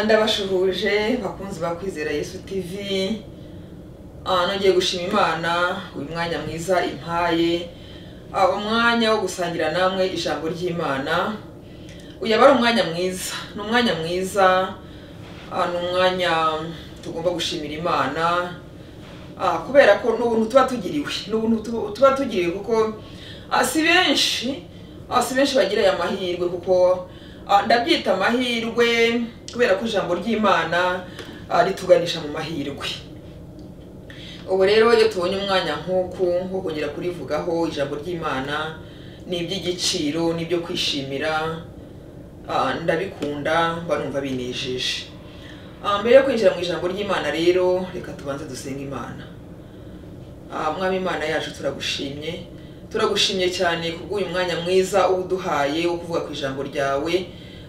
ndabashuhuje bakunzi ba kwizera yesu tv Ah, nongeye gushima imana uyu mwanya mwiza impaye Ah, umwanya wo gusangira namwe ijambo ry'imana uyu aba ari umwanya mwiza ni umwanya mwiza Ah, ni umwanya tugomba gushimira imana Ah, kubera ko ni ubuntu tuba tugiriwe ni ubuntu tu- tuba tugiriwe kuko ah, si benshi ah, si benshi bagira aya mahirwe kuko ah, ndabyita amahirwe kubera ko ijambo ry'imana ah, rituganisha mu mahirwe ubu rero iyo tubonye umwanya nk'uku wo kongera kurivugaho ijambo ry'imana ni iby'igiciro ni ibyo kwishimira ah, ndabikunda mba numva binejeje Ah, mbere yo kwinjira mu ijambo ry'imana rero reka tubanze dusenge imana Ah, mwami imana yacu turagushimye turagushimye cyane kubw'uyu mwanya mwiza uba uduhaye wo kuvuga ku ijambo ryawe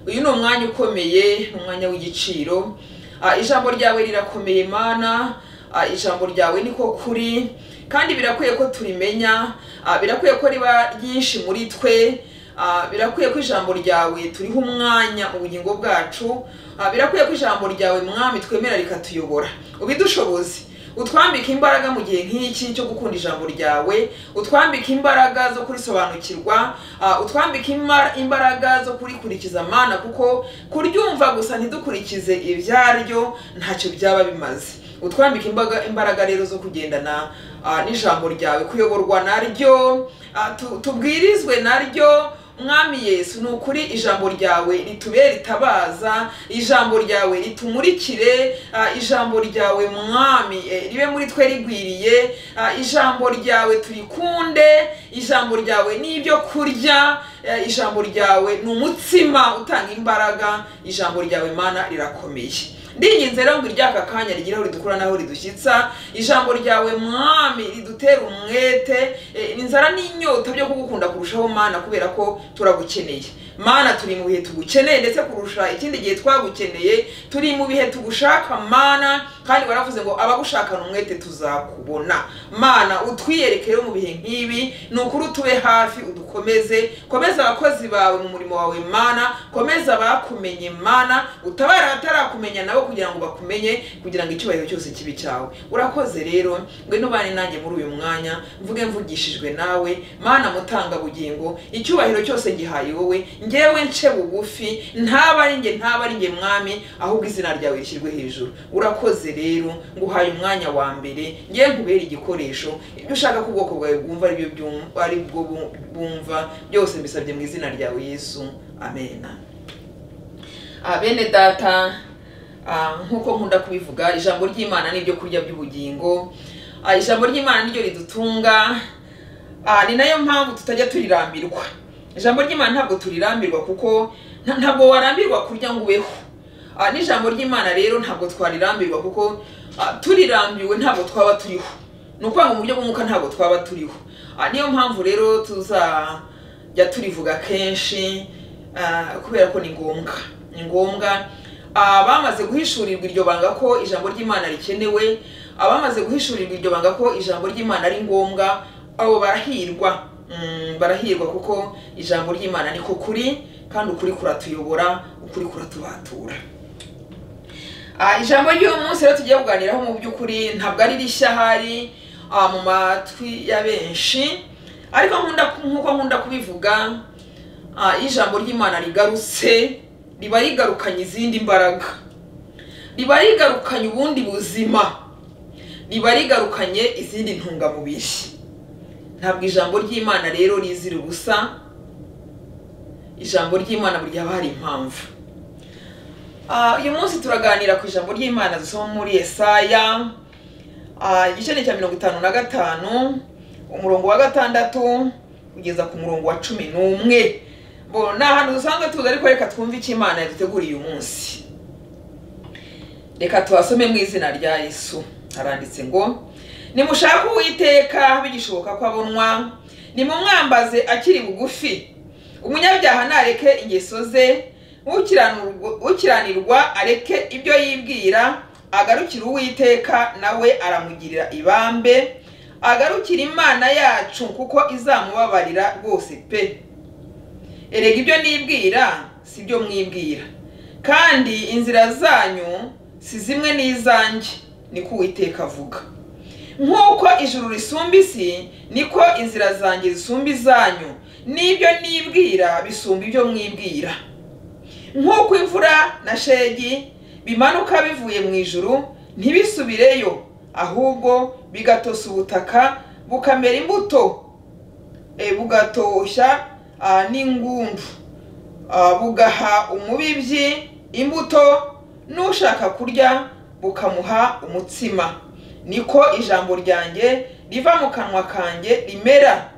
uyu ni umwanya ukomeye ni umwanya w'igiciro Ah, ijambo ryawe rirakomeye mana Ah, ijambo ryawe niko kuri kandi birakwiye ko turimenya Ah, birakwiye ko riba ryinshi muri twe Ah, birakwiye ko ijambo ryawe turiho umwanya mu bugingo bwacu Ah, birakwiye ko ijambo ryawe mwami twemera rikatuyobora ubidushoboze utwambike imbaraga mu gihe nk'iki cyo gukunda ijambo ryawe utwambike imbaraga zo kurisobanukirwa ah, utwambike imba- imbaraga zo kurikurikiza mana kuko kuryumva gusa ntidukurikize ibyaryo ntacyo byaba bimaze utwambike imbaga- imbaraga rero zo kugendana ah, n'ijambo ryawe kuyoborwa naryo ah, tu- tubwirizwe naryo mwami yesu ni ukuri ijambo ryawe ritubere itabaza ijambo ryawe ritumurikire ah, ijambo ryawe mwami eh, ribe muri twe rigwiriye ah, ijambo ryawe turikunde ijambo ryawe ni ibyo kurya eh, ijambo ryawe ni umutsima utanga imbaraga ijambo ryawe mana rirakomeye ndinginze rero ngo iryaka kanya rigiraho ridukura naho ridushyitsa ijambo ryawe mwami ridutera umwete eh, inzara n'inyota byo kugukunda kurushaho mana kubera ko turagukeneye mana turi mu bihe tugukeneye ndetse kurusha ikindi gihe twagukeneye turi mu bihe tugushaka mana kandi baravuze ngo abagushakana umwete tuzakubona mana utwiyereke rero mu bihe nk'ibi ni ukuri utube hafi udukomeze komeza abakozi bawe mu murimo wawe mana komeza abakumenye mana utabara batarakumenya nabo kugira ngo bakumenye kugira ngo icyubahiro cyose kibe cyawe urakoze rero ngwino ubane nanjye muri uyu mwanya mvuge mvugishijwe nawe mana mutanga bugingo icyubahiro cyose gihaye wowe ngewe nce bugufi ntaba ari nge ntaba ari nge mwami ahubwo izina ryawe rishyirwe hejuru urakoze rero nguhaye umwanya wa mbere ngewe nkubere igikoresho ibyo ushaka ko ubwoko bwawe bwumva ari byo byum- ari bwo bu- bwumva byose mbisabye mu izina ryawe yesu amena Ah, bene data ah, nk'uko nkunda kubivuga ijambo ry'imana ni ibyo kurya by'ubugingo Ah, ijambo ry'imana niryo ridutunga Ah, ni nayo mpamvu tutajya turirambirwa ijambo ry'imana ntabwo turirambirwa kuko nta- ntabwo warambirwa kurya ngo ubeho Ah, n'ijambo ry'imana rero ntabwo twarirambirwa kuko ah, turirambiwe ntabwo twaba turiho ni ukuvuga ngo mu buryo bw'umwuka ntabwo twaba turiho Ah, niyo mpamvu rero tuzajya turivuga kenshi ah, kubera ko ni ngombwa ni ngombwa Ah, bamaze guhishurirwa iryo banga ko ijambo ry'imana rikenewe abamaze guhishurirwa iryo banga ko ijambo ry'imana ari ngombwa abo barahirwa Mm, barahirwa kuko ijambo ry'imana niko kuri kandi ukuri kuratuyobora ukuri kuratubatura Ah, ijambo ry'uyu munsi rero tugiye kuganiraho mu by'ukuri ntabwo ari rishya hari ah, mu matwi ya benshi ariko nkunda nk'uko nkunda kubivuga ah, iyo ijambo ry'imana rigarutse riba rigarukanye izindi mbaraga riba rigarukanye ubundi buzima riba rigarukanye izindi ntungamubiri ntabwo ijambo ry'imana rero rizira ubusa ijambo ry'imana burya haba hari impamvu Ah, uyu munsi turaganira ku ijambo ry'imana dusoma muri esaya Ah, igice ni cya mirongo itanu na gatanu umurongo wa gatandatu kugeza ku murongo wa cumi n'umwe bo ni ahantu dusanzwe tuzi ariko reka twumve icyo imana yaduteguriye uyu munsi reka tubasome mu izina rya yesu haranditse ngo nimushake uwiteka bigishoboka ko abonwa nimumwambaze akiri bugufi umunyabyaha nareke ingeso ze ukiranurwa- ukiranirwa areke ibyo yibwira agarukire uwiteka nawe aramugirira ibambe agarukire imana yacu kuko izamubabarira rwose pe erega ibyo nibwira si byo mwibwira kandi inzira zanyu si zimwe n'izanjye niko uwiteka avuga nk'uko ijuru risumba isi niko inzira zanjye zisumba izanyu n'ibyo nibwira bisumba ibyo mwibwira nk'uko imvura na shegi bimanuka bivuye mu ijuru ntibisubireyo ahubwo bigatosa ubutaka bukamera imbuto e, bugatoshya ah, n'ingumbu Ah, bugaha umubibyi imbuto n'ushaka kurya bukamuha umutsima niko ijambo ryanjye riva mu kanwa kanjye rimera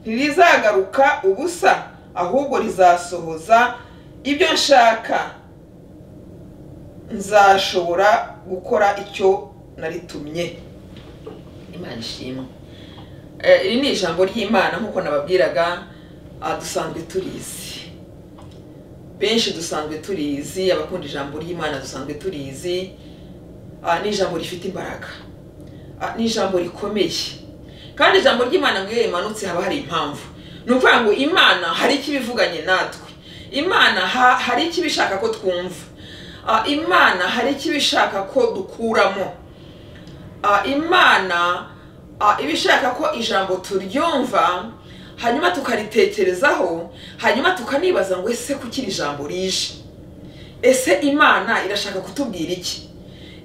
ntirizagaruka ubusa ahubwo rizasohoza ibyo nshaka nzashobora gukora icyo naritumye imana ishimwe Eh, iri ni ijambo ry'imana nk'uko nababwiraga ah, dusanzwe turizi benshi dusanzwe turizi abakunda ijambo ry'imana dusanzwe turizi ah, ni ijambo rifite imbaraga Ah, ni ijambo rikomeye kandi ijambo ry'imana ngo iyo rimanutse haba hari impamvu ni ukuvuga ngo imana hari icyo ibivuganye natwe imana ha- hari icyo ibishaka ko twumva Ah, imana hari icyo ibishaka ko dukuramo Ah, imana ah, iba ishaka ko ijambo turyumva hanyuma tukaritekerezaho hanyuma tukanibaza ngo ese kuki iri jambo rije ese imana irashaka kutubwira iki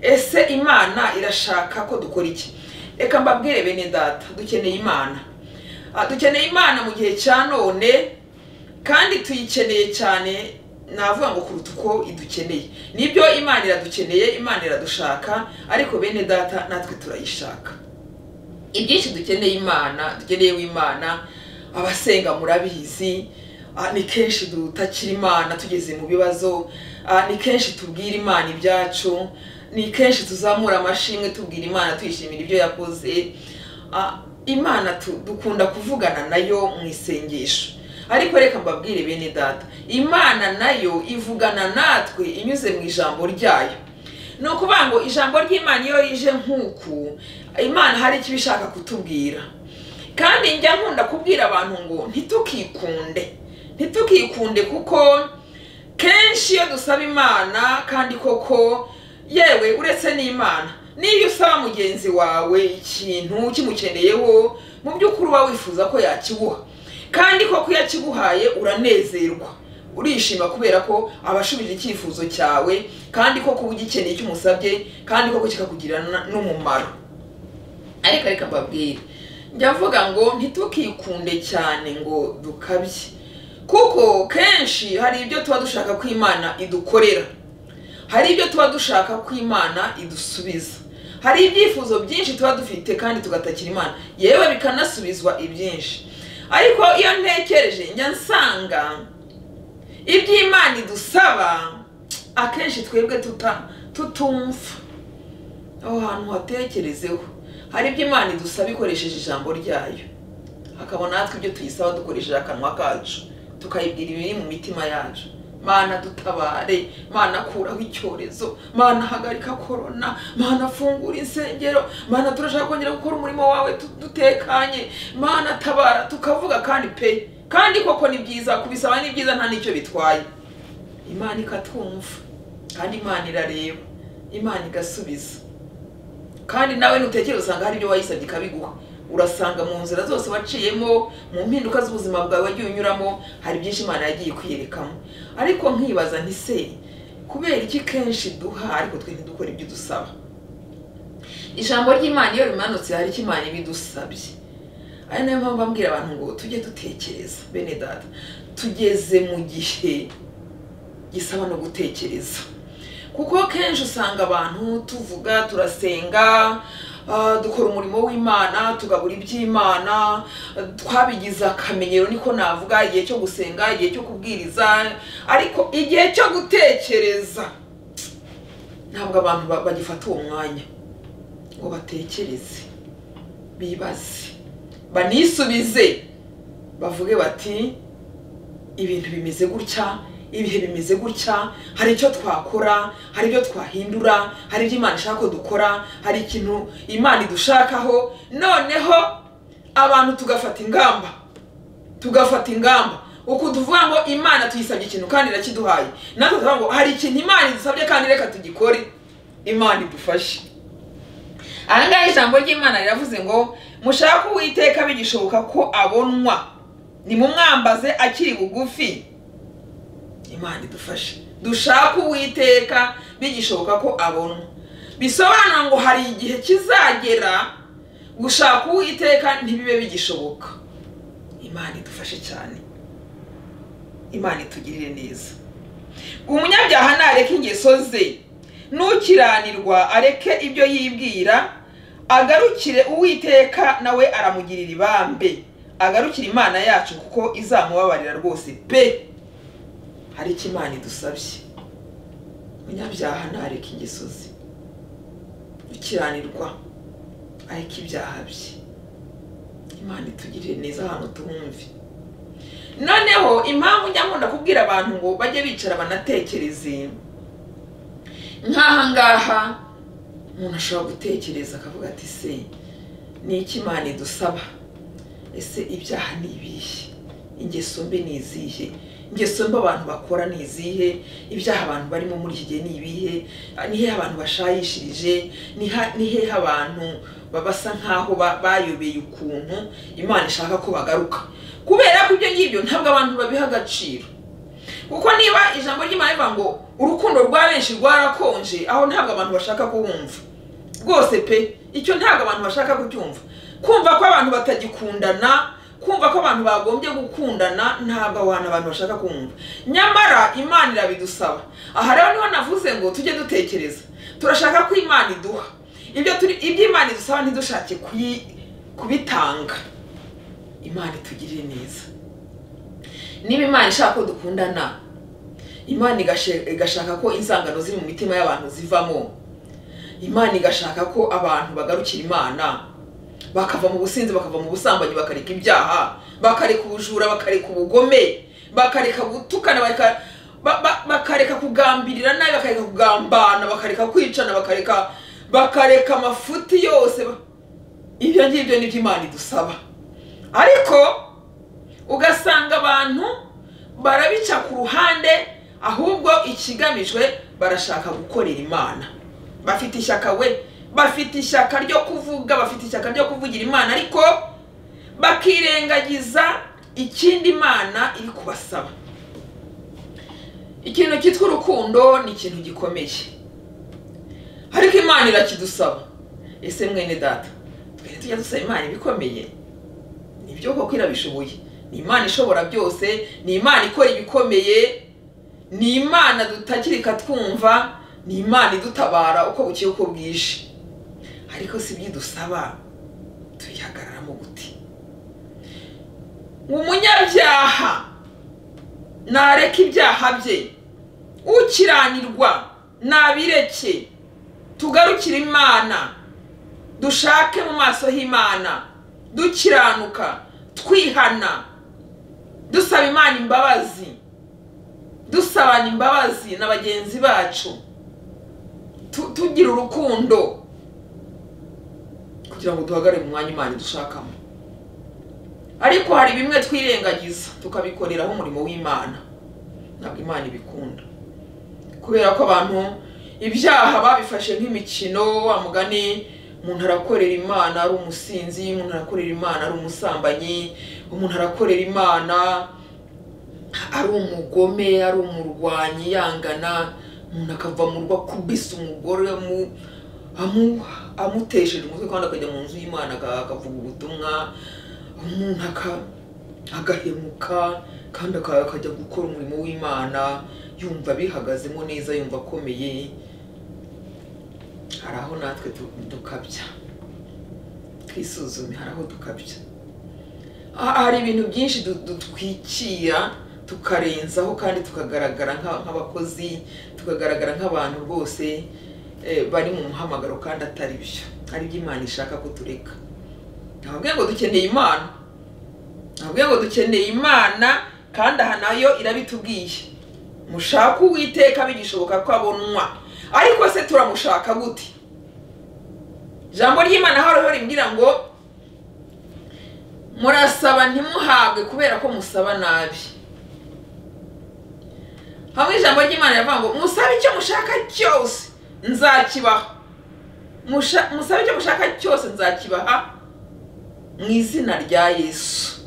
ese imana irashaka ko dukora iki reka mbabwire bene data dukeneye imana Ah, dukeneye imana mu gihe cya none kandi tuyikeneye cyane navuga ngo kuruta uko idukeneye nibyo imana iradukeneye imana iradushaka ariko bene data natwe turayishaka ibyinshi dukeneye imana dukeneyeho imana abasenga murabizi ah, ni kenshi dutakira imana tugeze mu bibazo ah, ni kenshi tubwira imana ibyacu ni kenshi tuzamura amashimwe tubwira imana tuyishimira ibyo yakoze Ah, imana tu- dukunda kuvugana nayo mu isengesho ariko reka mbabwire bene data imana nayo ivugana natwe inyuze mu ijambo ryayo ni ukuvuga ngo ijambo ry'imana iyo rije nk'uku imana hari icyo ibishaka kutubwira kandi njya nkunda kubwira abantu ngo ntitukikunde ntitukikunde kuko kenshi iyo dusaba imana kandi koko yewe uretse n'imana niyo usaba mugenzi wawe ikintu kimukeneyeho mu by'ukuri uba wifuza ko yakiguha kandi koko iyo akiguhaye uranezerwa urishima kubera ko abashubije icyifuzo cyawe kandi koko uba ugikeneye icyo umusabye kandi koko kikakugirira n- n'umumaro ariko reka mbabwire njya mvuga ngo ntitukikunde cyane ngo dukabye kuko kenshi hari ibyo tuba dushaka ko imana idukorera hari ibyo tuba dushaka ko imana idusubiza hari ibyifuzo byinshi tuba dufite kandi tugatakira imana yewe bikanasubizwa ibyinshi ariko iyo ntekereje njya nsanga iby'imana idusaba akenshi twebwe tuta tutumva aho hantu hatekerezeho hari ibyo imana idusaba ikoresheje ijambo ryayo hakaba natwe ibyo tuyisaba dukoresheje akanwa kacu tukayibwira ibiri mu mitima yacu mana dutabare mana kuraho icyorezo mana hagarika korona mana fungura insengero mana turashaka kongera gukora umurimo wawe tu- dutekanye mana tabara tukavuga kandi pe kandi koko ni byiza kubisaba ni byiza nta n'icyo bitwaye imana ikatwumva kandi imana irareba imana igasubiza kandi nawe nutekereza usanga hari ibyo wayisabye ikabiguha urasanga mu nzira zose waciyemo mu mpinduka z'ubuzima bwawe wagiye unyuramo hari byinshi imana yagiye kwiyerekamo ariko nkibaza nti se kubera iki kenshi duha ariko twe ntidukora ibyo dusaba ijambo ry'imana iyo rimanutse hari icyo imana iba idusabye ari nayo mpamvu mbwira abantu ngo tujye dutekereza bene data tugeze mu gihe gisaba no gutekereza kuko kenshi usanga abantu tuvuga turasenga ah, dukora umurimo w'imana tugabura iby'imana ah, twabigize akamenyero niko navuga igihe cyo gusenga igihe cyo kubwiriza ariko igihe cyo gutekereza ntabwo abantu ba- bagifata uwo mwanya ngo batekereze bibaze banisubize bavuge bati ibintu bimeze gutya ibihe bimeze gutya hari icyo twakora hari ibyo twahindura hari ibyo imana ishaka ko dukora hari ikintu imana idushakaho noneho abantu tugafata ingamba tugafata ingamba ukuntu uvuga ngo imana tuyisabye ikintu kandi irakiduhaye natwe tuvuga ngo hari ikintu imana idusabye kandi reka tugikore imana idufashe aha ngaha ijambo ry'imana riravuze ngo mushake uwiteka bigishoboka ko abonwa nimumwambaze akiri bugufi imana idufashe dushake uwiteka bigishoboka ko abonwa bisobanura ngo hari igihe kizagera gushaka uwiteka ntibibe bigishoboka imana idufashe cyane imana itugirire neza umunyabyaha nareke ingeso ze n'ukiranirwa areke ibyo yibwira agarukire uwiteka nawe aramugirira ibambe agarukire imana yacu kuko izamubabarira rwose pe hari icyo imana idusabye umunyabyaha ntareke ingeso ze ukiranirwa ariko ibyaha bye imana itugirire neza ahantu tumwumve noneho impamvu nyamukunda kubwira abantu ngo bajye bicara banatekereze nk'aha ngaha umuntu ashobora gutekereza akavuga ati se ni iki imana idusaba ese ibyaha ni ibihe ingeso mbi ni izihe ingeso mbi abantu bakora ni izihe ibyaha abantu barimo muri iki gihe ni ibihe ni hehe abantu bashayishirije ni hehe abantu basa nk'aho bayobeye ukuntu imana ishaka ko bagaruka kubera ko ibyo ngibyo ntabwo abantu babiha agaciro kuko niba ijambo ry'imana rivuga ngo urukundo rwa benshi rwarakonje aho ntabwo abantu bashaka kuwumva rwose pe icyo ntabwo abantu bashaka kucyumva kumva ko abantu batagikundana kumva ko abantu bagombye gukundana ntabwo aho hantu abantu bashaka kumva nyamara imana irabidusaba aha rero niho navuze ngo tujye dutekereza turashaka ko imana iduha ibyo turi ibyo imana idusaba ntidushake kubitanga imana itugirire neza niba imana ishaka ko dukundana imana igashaka ko inzangano ziri mu mitima y'abantu zivamo imana igashaka ko abantu bagarukira imana bakava mu businzi bakava mu busambanyi bakareka ibyaha bakareka ubujura bakareka ubugome bakareka gutukana bakareka kugambirira nabi bakareka kugambana bakareka kwicana bakareka bakareka amafuti yose ibyo ngibyo ni byo imana idusaba ariko ugasanga abantu barabica ku ruhande ahubwo ikigamijwe barashaka gukorera imana bafite ishyaka we bafite ishyaka ryo kuvuga bafite ishyaka ryo kuvugira imana ariko bakirengagiza ikindi imana iri kubasaba ikintu cyitwa urukundo ni ikintu gikomeye ariko imana irakidusaba ese mwene data twese tujya dusaba imana ibikomeye ni ibyo koko irabishoboye ni imana ishobora byose ni imana ikora ibikomeye ni imana dutakirika twumva ni imana idutabara uko buke uko bwije ariko si ibyo idusaba tuyihagararamo guti umunyabyaha nareka ibyaha bye ukiranirwa nabireke tugarukire imana dushake mu maso h'imana dukiranuka twihana dusaba imana imbabazi dusabana imbabazi na bagenzi bacu tugira urukundo kugira ngo duhagare mu mwanya imana dushakamo ariko hari bimwe twirengagiza tukabikoreraho umurimo w'imana ntabwo imana ibikunda kubera ko abantu ibyaha babifashe nk'imikino wa mugani umuntu arakorera imana ari umusinzi umuntu arakorera imana ari umusambanyi umuntu arakorera imana ari umugome ari umurwanyi yangana umuntu akava mu rugo akubise umugore mu amutesheje umutwe kandi akajya mu nzu y'imana akavuga ubutumwa umuntu agahemuka kandi akajya gukora umurimo w'imana yumva abihagazemo neza yumva akomeye hari aho natwe dukabya twisuzume hari aho dukabya hari ibintu byinshi dutwikira tukarenzaho kandi tukagaragara nk'abakozi tukagaragara nk'abantu rwose bari mu muhamagaro kandi atari byo aribyo imana ishaka ko tureka ntabwo ngo dukeneye imana ntabwo ngo dukeneye imana kandi aha nayo irabitubwiye mushake uwiteka bigishoboka ko abonwa ariko se turamushaka gute ijambo ry'imana hariho rimbwira ngo murasaba ntimuhabwe kubera ko musaba nabi hamwe ijambo ry'imana riravuga ngo musabe icyo mushaka cyose nzakibaha Musha- musabe icyo mushaka cyose nzakibaha mu izina rya yesu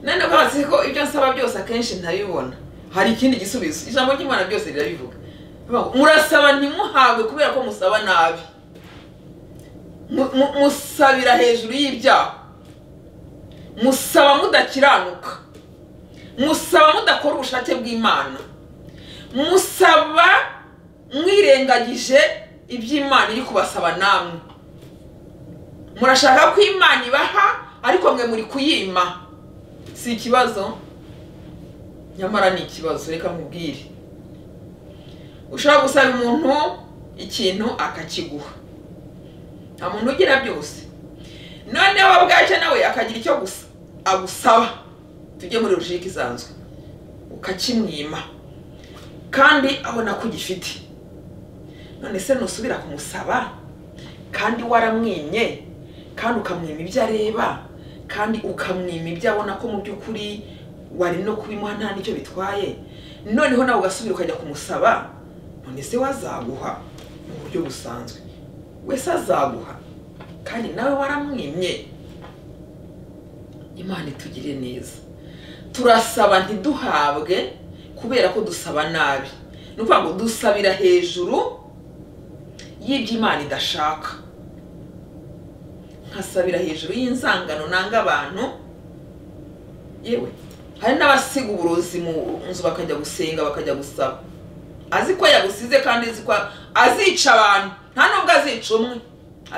none rwose ko ibyo nsaba byose akenshi ntabibona hari ikindi gisubizo ijambo ry'imana byose rirabivuga Rivuga ngo, murasaba ntimuhabwe kubera ko musaba nabi Mu- mu- musabira hejuru y'ibyaha musaba mudakiranuka musaba mudakora ubushake bw'imana musaba mwirengagije iby'imana iri kubasaba namwe murashaka ko imana ibaha ariko mwe muri kuyima si ikibazo nyamara ni ikibazo reka nkubwire ushobora gusaba umuntu ikintu akakiguha nta muntu ugira byose noneho we ubwacyo nawe akagira icyo gusa- agusaba tujye muri rushika isanzwe ukakimwima kandi abona ko ugifite none se nusubira kumusaba kandi waramwimye kandi ukamwima ibyo areba kandi ukamwima ibyo abona ko mu by'ukuri wari no kubimuha nta n'icyo bitwaye noneho nawe ugasubira ukajya kumusaba none se wazaguha mu buryo busanzwe wese azaguha kandi nawe waramwimye imana itugire neza turasaba ntiduhabwe kubera ko dusaba nabi ni ukuvuga ngo dusabira hejuru y'ibyo imana idashaka nkasabira hejuru y'inzangano nanga abantu yewe hari n'abasiga uburozi mu nzu bakajya gusenga bakajya gusaba azi ko yagusize kandi azi ko azica abantu nta nubwo azica umwe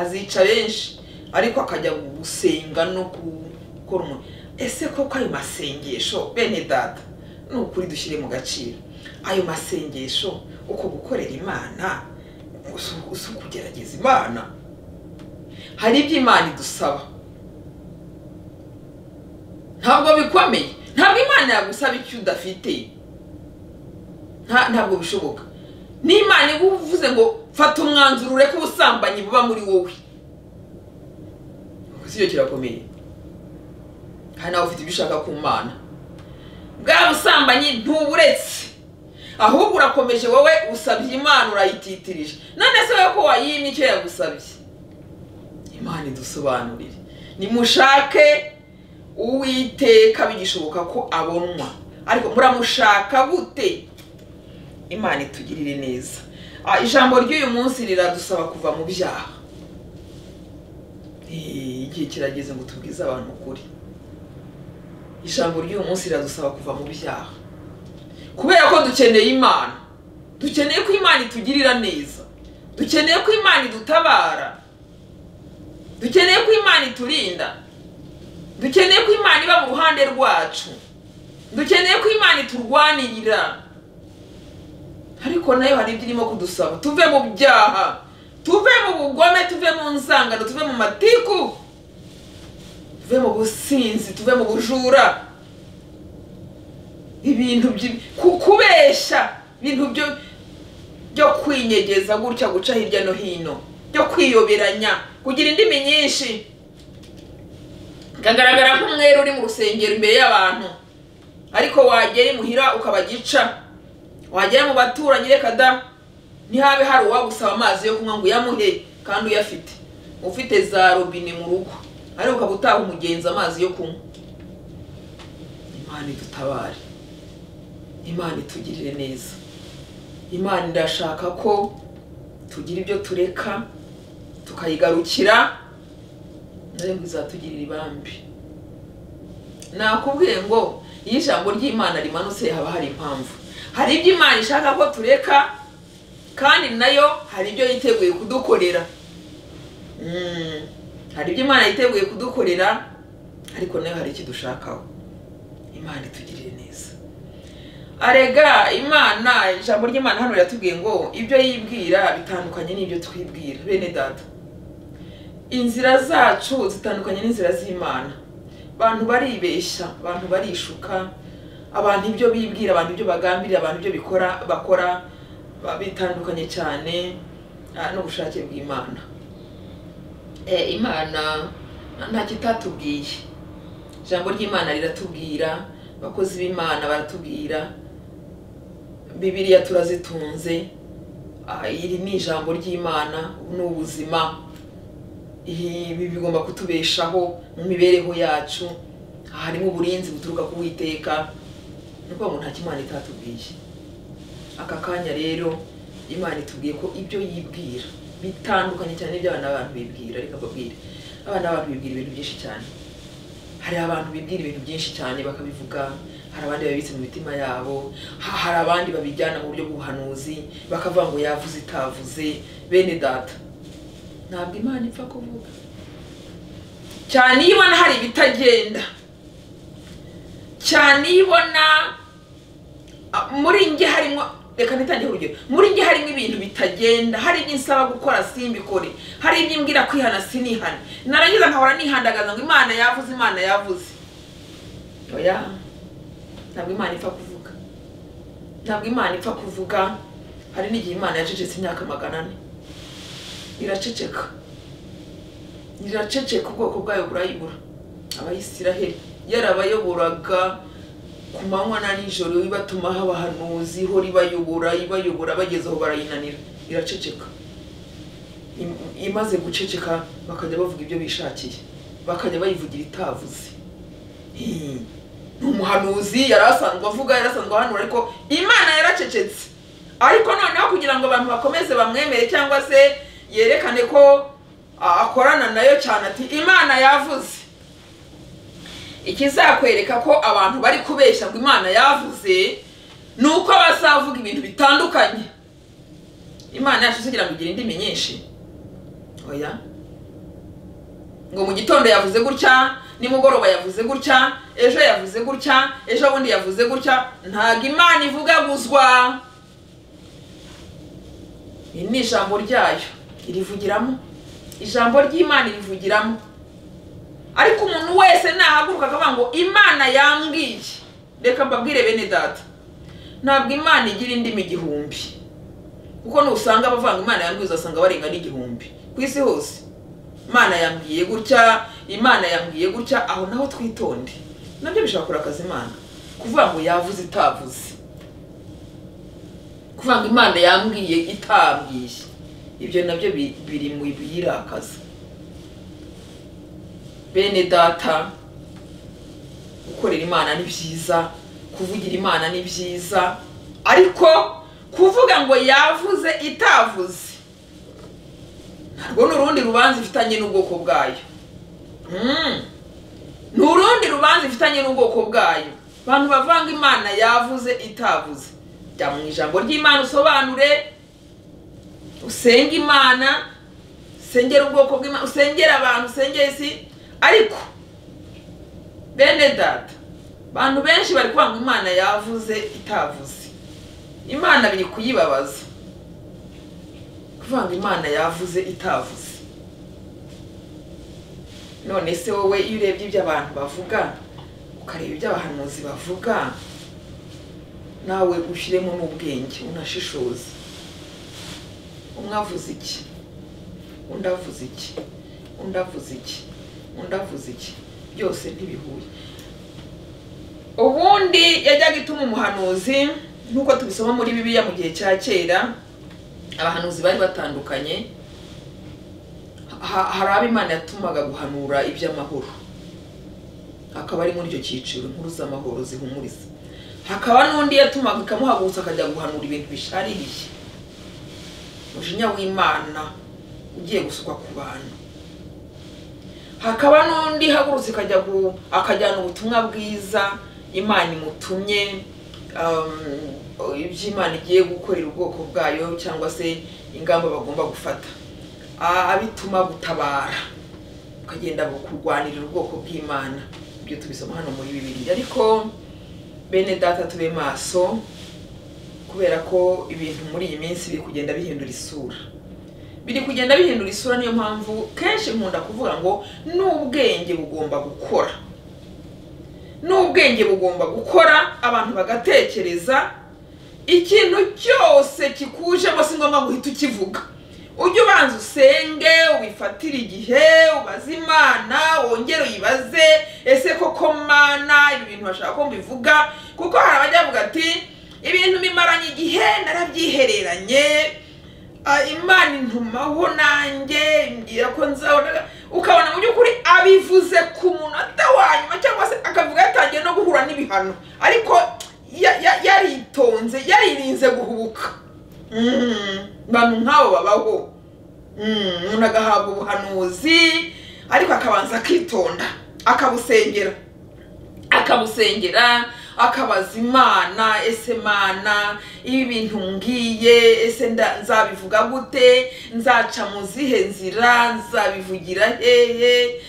azica benshi ariko akajya gusenga no gukora umuntu ese koko ayo masengesho bene data ni ukuri dushyire mu gaciro ayo masengesho uko gukorera imana usu- usu kugerageza imana hari ibyo imana idusaba ntabwo bikomeye ntabwo imana yagusaba icyo udafite nta- ntabwo bishoboka n'imana iba uvuze ngo fata umwanzuro ureke ubusambanyi buba muri wowe Ubwo si cyo kirakomeye kandi nawe ufite ibyo ushaka ku mana bwa busambanyi ntuburetse ahubwo urakomeje wowe usabye imana urayititirije none se wowe ko wayimye icyo yagusabye imana idusobanurire nimushake uwiteka bigishoboka ko abonwa ariko muramushaka gute imana itugirire neza Ah, ijambo ry'uyu munsi riradusaba kuva mu byaha Eh, igihe kirageze ngo tubwize abantu ukuri ijambo ry'uyu munsi riradusaba kuva mu byaha kubera ko dukeneye imana dukeneye ko imana itugirira neza dukeneye ko imana idutabara dukeneye ko imana iturinda dukeneye ko imana iba mu ruhande rwacu dukeneye ko imana iturwanirira ariko nayo hari ibyo irimo kudusaba tuve mu byaha tuve mu bugome tuve mu nzangano tuve mu matiku tuve mu businzi tuve mu bujura ibintu byi- ku- kubeshya ibintu byo byo kwinyegeza gutya guca hirya no hino byo kwiyoberanya kugira indimi nyinshi kagaragara nk'umweru uri mu rusengero imbere y'abantu ariko wagera imuhira ukabagica wagera mu baturanyi reka da ntihabe hari uwagusaba amazi yo kunywa ngo uyamuhe kandi uyafite ufite za robine mu rugo ariko ukaba utaha umugenzi amazi yo kunywa imana idutabare imana itugirire neza imana irashaka ko tugira ibyo tureka tukayigarukira nayo ngo izatugirira ibambi nakubwiye ngo iyo ijambo ry'imana rimanutse haba hari impamvu hari ibyo imana ishaka ko tureka kandi nayo hari ibyo yiteguye kudukorera Mm, hari ibyo imana yiteguye kudukorera ariko nayo hari icyo idushakaho imana itugirire neza arega imana ijambo ry'imana hano riratubwiye ngo ibyo yibwira bitandukanye n'ibyo twibwira bene data inzira zacu zitandukanye n'inzira z'imana abantu baribeshya abantu barishuka abantu ibyo bibwira abantu ibyo bagambirira abantu ibyo bikora bakora ba- bitandukanye cyane ah, n'ubushake bw'imana Eh, imana nta kitatubwiye ijambo ry'imana riratubwira abakozi b'imana baratubwira bibiriya turazitunze ah, iri ni ijambo ry'imana ni ubuzima ibi bigomba kutubeshaho mu mibereho yacu harimo uburinzi buturuka ku witeka ni ukuvuga ngo nta kimana itatubwiye aka kanya rero imana itubwiye ko ibyo yibwira bitandukanye cyane n'ibyo abana b'abantu bibwira reka mbabwire abana b'abantu bibwira ibintu byinshi cyane hari abantu bibwira ibintu byinshi cyane bakabivuga hari abandi babitse mu mitima yabo ha- hari abandi babijyana mu buryo bw'ubuhanuzi bakavuga ngo yavuze itavuze bene data ntabwo imana ipfa kuvuga cyane iyo ibona hari ibitagenda cyane iyo ibona ah, muri njye harimo reka ntitange urugero muri njye harimo ibintu bitagenda hari ibyo nsaba gukora simbikore hari ibyo imbwira kwihana sinihane narangiza nkahora nihandagaza ngo imana yavuze imana yavuze oya ntabwo imana ipfa kuvuga ntabwo imana ipfa kuvuga hari n'igihe imana yacecetse imyaka magana ane iraceceka iraceceka ubwoko bwayo burayibura abayisiraheli yarabayoboraga ku manywa na nijoro ibatuma haba hanuzi ihora ibayobora ibayobora bageze aho barayinanira iraceceka Im- imaze guceceka bakajya bavuga ibyo bishakiye bakajya bayivugira itavuze Hmm. ni umuhanuzi yari asanzwe avuga yari asanzwe ahanura ariko imana yaracecetse ariko noneho kugira ngo abantu bakomeze bamwemere cyangwa se yerekane ko a- akorana nayo cyane ati imana yavuze ikizakwereka ko abantu bari kubeshya ngo imana yavuze ni uko bazavuga ibintu bitandukanye imana yacu kugira ngo igire indimi nyinshi oya ngo mu gitondo yavuze gutya nimugoroba yavuze gutya ejo yavuze gutya ejo bundi yavuze gutya ntabwo imana ivugaguzwa iri ni ijambo ryayo irivugiramo ijambo ry'imana irivugiramo ariko umuntu wese nahaguruka akavuga ngo imana yambwiye reka mbabwire bene data ntabwo imana igira indimi igihumbi kuko nusanga abavanga imana yambwiye uzasanga barenga n'igihumbi ku isi hose imana yambwiye gutya imana yambwiye gutya aho naho twitonde nabyo bishobora kora akazi imana kuvuga ngo yavuze itavuze kuvuga ngo imana yambwiye itambwiye ibyo nabyo bi- biri mu biyirakaza bene data gukorera imana ni byiza kuvugira imana ni byiza ariko kuvuga ngo yavuze itavuze narwo ni urundi rubanza ifitanye n'ubwoko bwayo Mm. ni urundi rubanza ifitanye n'ubwoko bwayo abantu bavanga imana yavuze itavuze jya mu ijambo ry'imana usobanure usenge imana usengera ubwoko bw'imana usengera abantu usengera isi ariko bene data abantu benshi bari kuvuga ngo imana yavuze itavuze imana biri kuyibabaza kuvuga ngo imana yavuze itavuze none se wowe iyo urebye ibyo abantu bavuga ukareba ibyo abahanuzi bavuga nawe ushyiremo n'ubwenge unashishoze umwe avuze iki undi avuze iki undi avuze iki undi avuze iki byose ntibihuye ubundi yajyaga ituma umuhanuzi nk'uko tubisoma muri bibiliya mu gihe cya kera abahanuzi bari batandukanye ha- hari abo imana yatumaga guhanura iby'amahoro akaba ari muri icyo cyiciro inkuru z'amahoro zihumuriza hakaba n'undi yatumaga ikamuhagurutsa akajya guhanura ibintu bishaririye umujinya w'imana ugiye gusukwa ku bantu hakaba n'undi ihagurutse ikajya gu- akajyana ubutumwa bwiza imana imutumye um, iby'imana igiye gukorera ubwoko bwayo cyangwa se ingamba bagomba gufata a- abituma gutabara ukagenda kurwanirira ubwoko bw'imana ibyo tubisoma hano muri bibiliya ariko bene data tube maso kubera ko ibintu muri iyi minsi biri kugenda bihindura isura biri kugenda bihindura isura niyo mpamvu kenshi nkunda kuvuga ngo n'ubwenge bugomba gukora n'ubwenge bugomba gukora abantu bagatekereza ikintu cyose kikujemo si ngombwa guhita ukivuga ujye ubanza usenge ubifatire igihe ubaze imana wongere uyibaze ese koko mana ibi bintu bashaka ko mbivuga kuko hari abajya bavuga ati ibintu bimaranye igihe narabyihereranye Ah, imana intumaho nanjye mbwira ko nzabona ukabona mu by'ukuri abivuze ku munota wa nyuma cyangwa se akavuga yatangiye no guhura n'ibihano ariko ya- ya- yaritonze yaririnze guhubuka Mm, bantu nk'abo babaho Mm, umuntu agahabwa ubuhanuzi ariko akabanza akitonda akabusengera akabusengera akabaza imana ese mana ibi bintu ngiye ese nda- nzabivuga gute nzaca mu zihe nzira nzabivugira hehe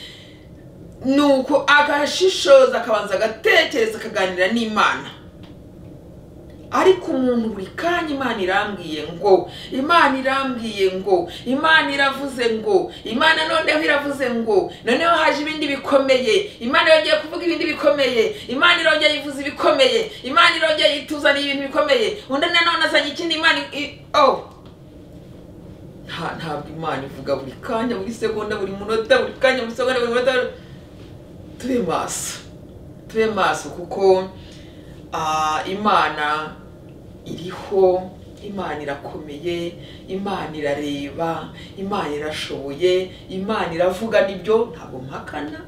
nuko agashishoza akabanza agatekereza akaganira n'imana ariko umuntu buri kanya imana irambwiye ngo imana irambwiye ngo imana iravuze ngo imana noneho iravuze ngo noneho haje ibindi bikomeye imana yongeye kuvuga ibindi bikomeye imana irongeye ivuza ibikomeye imana irongeye ituzaniye ibintu bikomeye undi nanone azanye ikindi imana i- oh nta ntabwo imana ivuga buri kanya buri segonda buri munota buri kanya buri segonda buri munota tube maso tube maso kuko ah, imana iriho imana irakomeye imana irareba imana irashoboye imana iravuga nibyo ntabwo mpakana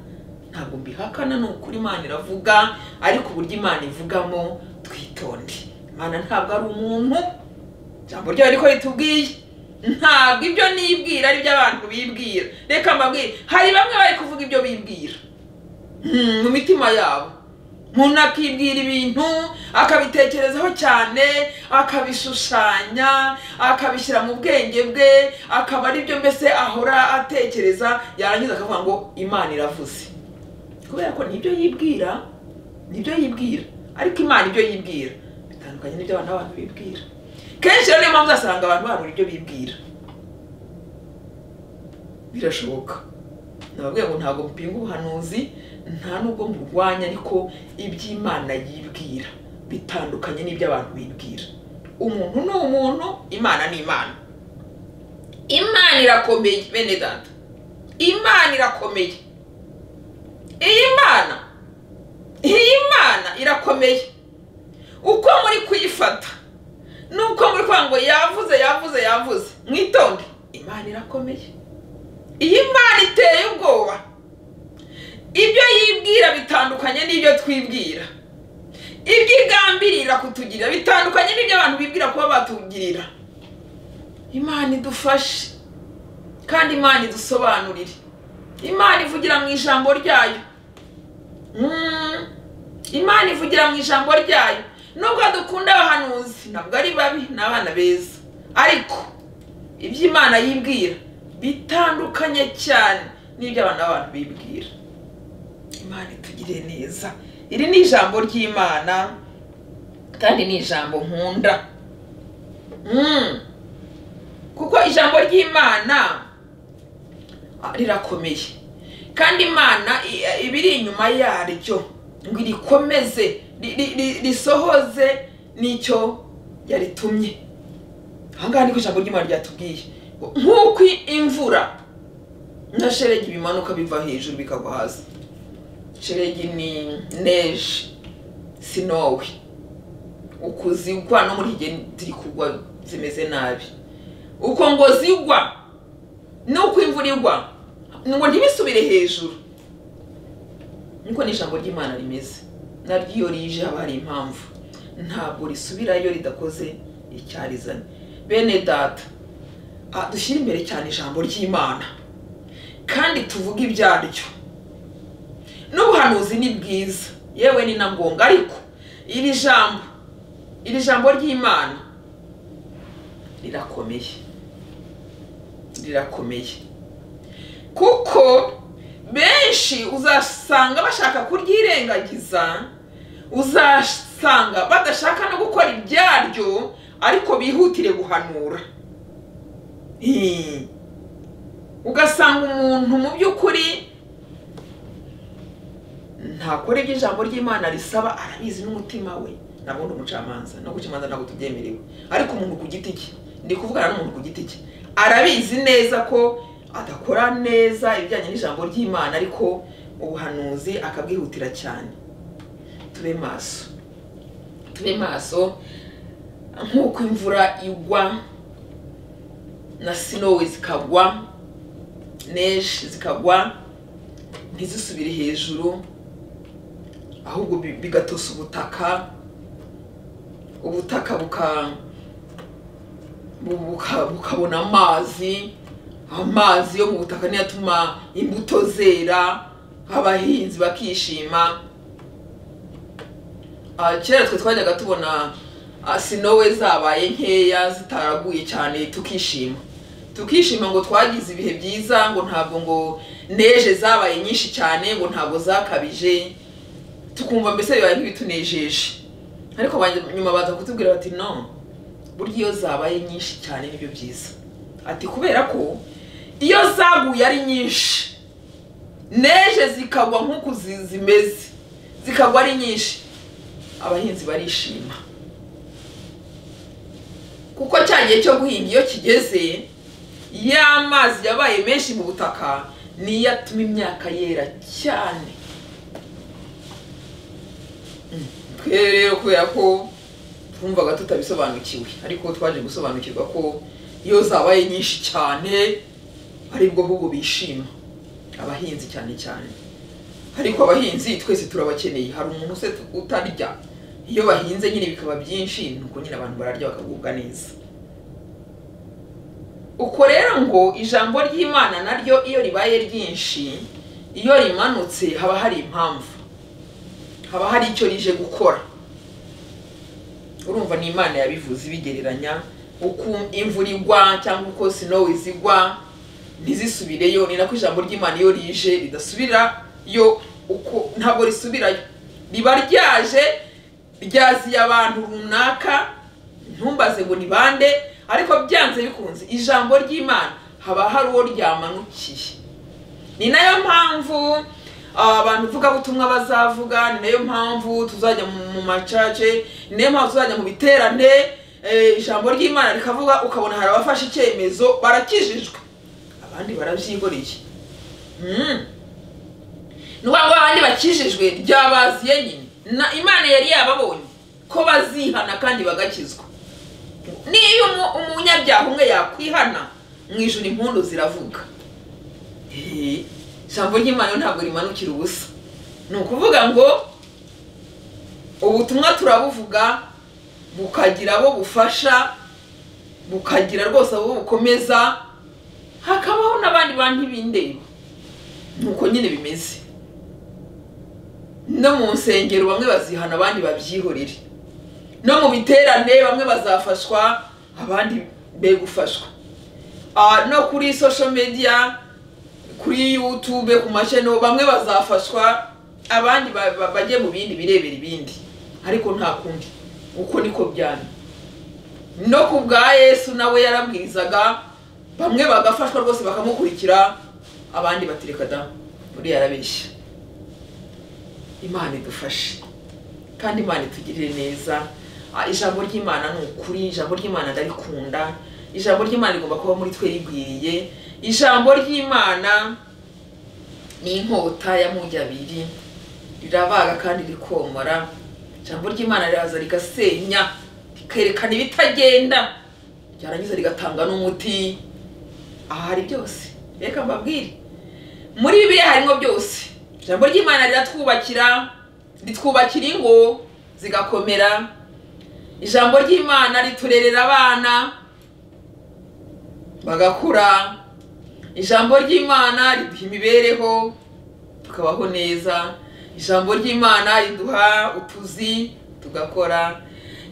ntabwo mbihakana ni ukuri imana iravuga ariko uburyo imana ivugamo twitonde imana ntabwo ari umuntu ijambo ryayo ariko ritubwiye ntabwo ibyo nibwira ari byo abantu bibwira reka mbabwire hari bamwe bari kuvuga ibyo bibwira Mm, mu mitima yabo umuntu akibwira ibintu akabitekerezaho cyane akabishushanya akabishyira mu bwenge bwe akaba ari byo mbese ahora atekereza yarangiza akavuga ngo imana iravuze kubera ko nibyo yibwira nibyo yibwira ariko imana ibyo yibwira bitandukanye n'ibyo abantu abantu bibwira kenshi rero niyo mpamvu uzasanga abantu barura ibyo bibwira birashoboka nababwiye ngo ntabwo mpinga ubuhanuzi nta nubwo mburwanya ariko iby'imana yibwira bitandukanye n'ibyo abantu bibwira umuntu ni umuntu imana ni imana imana irakomeye bene data imana irakomeye iyi mana iyi mana irakomeye uko muri kuyifata nuko muri kuvuga ngo yavuze yavuze yavuze mwitonde imana irakomeye iyi mana iteye ubwoba ibyo yibwira bitandukanye n'ibyo twibwira ibyo igambirira kutugirira bitandukanye n'ibyo abantu bibwira kuba batugirira imana idufashe kandi imana idusobanurire imana ivugira mu ijambo ryayo Mm. imana ivugira mu ijambo ryayo nubwo dukunda abahanuzi ntabwo ari babi ni abana beza ariko ibyo imana yibwira bitandukanye cyane n'ibyo abana b'abantu bibwira imana itugire neza iri ni ijambo ry'imana kandi ni ijambo nkunda Mm. kuko ijambo ry'imana ah, rirakomeye kandi imana i- ibiri inyuma yaryo ngo irikomeze ri- ri- ri- risohoze n'icyo yaritumye aha ngaha niko ijambo ry'imana ryatubwiye ngo nk'uko imvura na sheregi bimanuka biva hejuru bikagwa hasi sheregi ni neje sinowe ukuzigwa no muri hige ziri kugwa zimeze nabi uko ngo zigwa nuko imvura igwa ngo ntibisubire hejuru niko n'ijambo ry'imana rimeze naryo iyo rije haba hari impamvu ntabwo risubirayo ridakoze icyarizanye bene data ah, dushyire imbere cyane ijambo ry'imana kandi tuvuge ibyaryo n'ubuhanuzi ni bwiza yewe ni na ngombwa ariko iri jambo iri jambo ry'imana rirakomeye rirakomeye kuko benshi uzasanga bashaka kuryirengagiza uzasanga badashaka no gukora ibyaryo ariko bihutire guhanura Hmm. ugasanga umuntu mu by'ukuri ntakora ibyo ijambo ry'imana risaba arabizi n'umutima we nabundi umucamanza no gucamanza ntabwo tubyemerewe ariko umuntu ku giti cye ndi kuvugana n'umuntu ku giti cye arabizi neza ko adakora neza ibijyanye n'ijambo ry'imana ariko ubuhanuzi akabwihutira cyane tube maso tube maso nk'uko imvura igwa na sinowe zikagwa neshi zikagwa ntizisubire hejuru ahubwo bi- bigatosa ubutaka ubutaka buka bu- buka- bukabona amazi amazi yo mu butaka niyo atuma imbuto zera abahinzi bakishima Ah, kera twe twajyaga tubona ah, sinowe zabaye nkeya zitaraguye cyane tukishima tukishima ngo twagize ibihe byiza ngo ntabwo ngo neje zabaye nyinshi cyane ngo ntabwo zakabije tukumva mbese bibaye nk'ibitunejeje ariko ba- nyuma baza kutubwira bati no burya iyo zabaye nyinshi cyane nibyo byiza ati kubera ko iyo zaguye ari nyinshi neje zikagwa nk'uku zi- zimeze zikagwa ari nyinshi abahinzi barishima kuko cya gihe cyo guhinga iyo kigeze ya mazi yabaye menshi mu butaka niyo atuma imyaka yera cyane Mm. Twe rero kubera ko twumvaga tutabisobanukiwe ariko twaje gusobanukirwa ko iyo zabaye nyinshi cyane aribwo ahubwo bishima abahinzi cyane cyane ariko abahinzi twese turabakeneye hari umuntu se utarya iyo bahinze nyine bikaba byinshi ni uko nyine abantu bararya bakagubwa neza uko rero ngo ijambo ry'imana naryo iyo ribaye ryinshi iyo rimanutse haba hari impamvu haba hari icyo rije gukora urumva ni imana yabivuze ibigereranya uko imvura igwa cyangwa uko sinowe zigwa ntizisubireyo ni nako ijambo ry'imana iyo rije ridasubirayo uko ntabwo risubirayo riba ryaje ryaziye abantu runaka ntumbaze ngo ni bande ariko byanze bikunze ijambo ry'imana haba hari uwo ryamanukiye ni nayo mpamvu ah, abantu vugabutumwa bazavuga ni nayo mpamvu tuzajya mu mu macace ni nayo mpamvu tuzajya mu biterane eh, ijambo ry'imana rikavuga ukabona hari abafashe icyemezo barakijijwe abandi barabyigoreye Mm. ni ukuvuga ngo abandi bakijijwe ryabaziye nyine na imana yari yababonye ko bazihana kandi bagakizwa niyo umu- umunyabyaha umwe yakwihana mu ijoro impundu ziravuga Eh, ijambo ry'imana ntabwo rimanukira ubusa ni ukuvuga ngo ubutumwa turabuvuga bukagira abo bufasha bukagira rwose abo bukomeza hakabaho n'abandi bantu b'indeba ni uko nyine bimeze no mu nsengero bamwe bazihana abandi babyihorere no mu biterane bamwe bazafashwa abandi be gufashwa Ah, no kuri social media kuri youtube ku masheno bamwe bazafashwa abandi ba- ba- bajye mu bindi birebera ibindi ariko nta kundi uko niko byari no ku bwa yesu nawe yarabwirizaga bamwe bagafashwa rwose bakamukurikira abandi batereka da muri yarabeshya imana idufashe kandi imana itugirire neza Ah, ijambo ry'imana ni ukuri ijambo ry'imana ndarikunda ijambo ry'imana rigomba kuba muri twe rigwiriye ijambo ry'imana ni inkota ya mujya abiri rirabaga kandi rikomora ijambo ry'imana riraza rigasenya rikerekana ibitagenda ryarangiza rigatanga n'umuti aha hari byose reka mbabwire muri bibiliya harimo byose ijambo ry'imana riratwubakira ritwubakira ingo zigakomera ijambo ry'imana riturerera abana bagakura ijambo ry'imana riduha imibereho tukabaho neza ijambo ry'imana riduha utuzi tugakora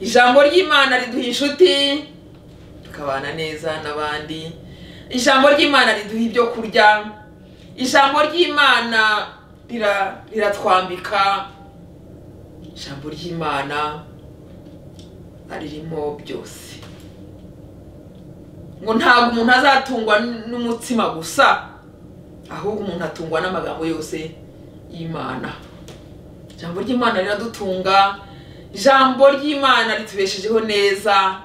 ijambo ry'imana riduha inshuti tukabana neza n'abandi ijambo ry'imana riduha ibyo kurya ijambo ry'imana rira- riratwambika ijambo ry'imana ririmo byose ngo ntabwo umuntu azatungwa n- n'umutsima gusa ahubwo umuntu atungwa n'amagambo yose y'imana ijambo ry'imana riradutunga ijambo ry'imana ritubeshejeho neza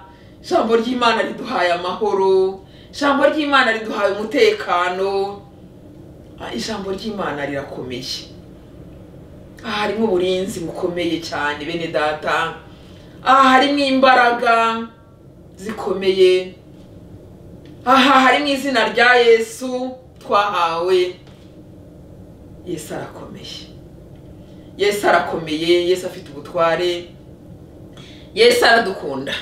ijambo ry'imana riduhaye amahoro ijambo ry'imana riduhaye umutekano Ah, ijambo ry'imana rirakomeye aha harimo uburinzi bukomeye cyane bene data aha harimo imbaraga zikomeye aha hari mu izina rya yesu twahawe yesu arakomeye yesu arakomeye yesu afite ubutware yesu aradukunda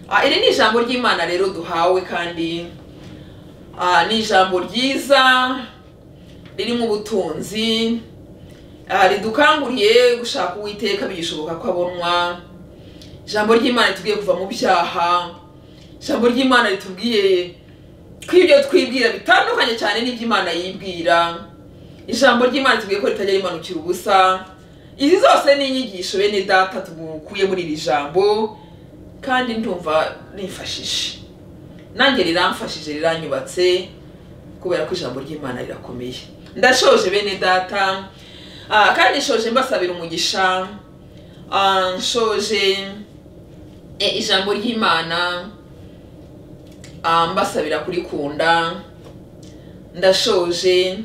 Ah, iri ni ijambo ry'imana rero duhawe kandi ah, ni ijambo ryiza ririmo ubutunzi ah, ridukanguriye gushaka uwiteka bigishoboka ko abonwa ijambo ry'imana ritubwiye kuva mu byaha ijambo ry'imana ritubwiye ko ibyo twibwira bitandukanye cyane n'iby'imana yibwira ijambo ry'imana ritubwiye ko ritajya rimanukira ubusa izi zose ni inyigisho bene data tukuye muri iri jambo kandi ndumva nifashije nanjye riramfashije riranyubatse kubera ko ijambo ry'imana rirakomeye ndashoje bene data Ah, kandi nshoje mbasabira umugisha Ah, nshoje eh, ijambo ry'imana Ah, mbasabira kurikunda ndashoje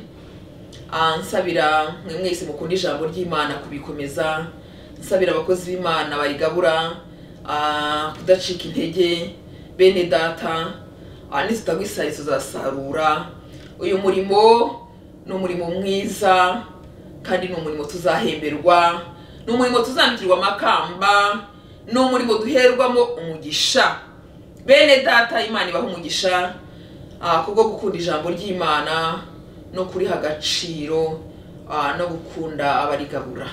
Ah, nsabira mwe mwese mukunda ijambo ry'imana kubikomeza nsabira abakozi b'imana barigabura ah, kudacika intege bene data ah, nizitagwa isari tuzasarura uyu murimo ni umurimo mwiza kandi ni umurimo tuzahemberwa ni umurimo tuzambikirwa amakamba ni umurimo duherwamo umugisha bene data imana ibaha umugisha ah, kubwo gukunda ijambo ry'imana no kuriha agaciro ah, no gukunda abarigabura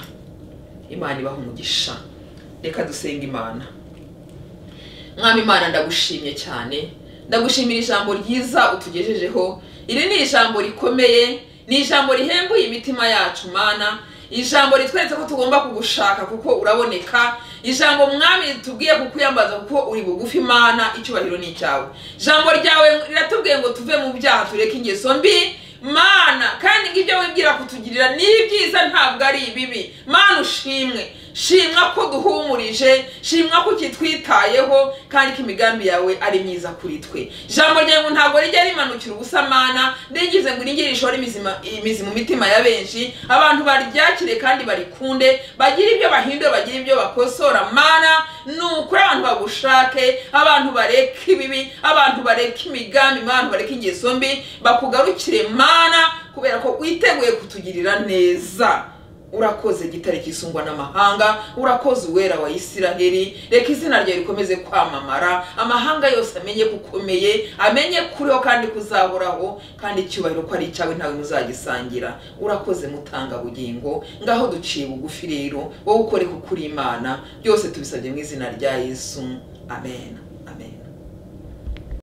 imana ibaha umugisha reka dusenga imana mwami imana ndagushimye cyane ndagushimira ijambo ryiza utugejejeho iri ni ijambo rikomeye ni ijambo rihembuye imitima yacu mana ijambo ritweretse ko tugomba kugushaka kuko uraboneka ijambo mwami ritubwiye kukwiyambaza kuko uri bugufi imana icyubahiro ni icyawe ijambo ryawe riratubwiye ngo tuve mu byaha tureke ingeso mbi mana kandi ngo ibyo wibwira kutugirira ni ibyiza ntabwo ari ibibi mana ushimwe shimwa ko duhumurije shimwa ko ukitwitayeho kandi ko imigambi yawe ari myiza kuri twe ijambo ryawe ngo ntabwo rijya rimanukira ubusamana rigize ngo iringire rishore imizima- imizi mu mitima ya benshi abantu baryakire kandi barikunde bagire ibyo bahindura bagire ibyo bakosora mana ni ukuri abantu bagushake abantu bareka ibibi abantu bareka imigambi abantu bareka ingeso mbi bakugarukire mana kubera ko witeguye kutugirira neza urakoze gitare cyisungwa n'amahanga urakoze uwera wa isiraheli reka izina ryawe rikomeze kwamamara amahanga yose amenye ko ukomeye amenye kuriho kandi kuzahoraho kandi icyubahiro ko ari icyawe ntawe muzagisangira urakoze mutanga bugingo ngaho duciye bugufi rero wowe ukore kuko uri imana byose tubisabye mu izina rya yesu amen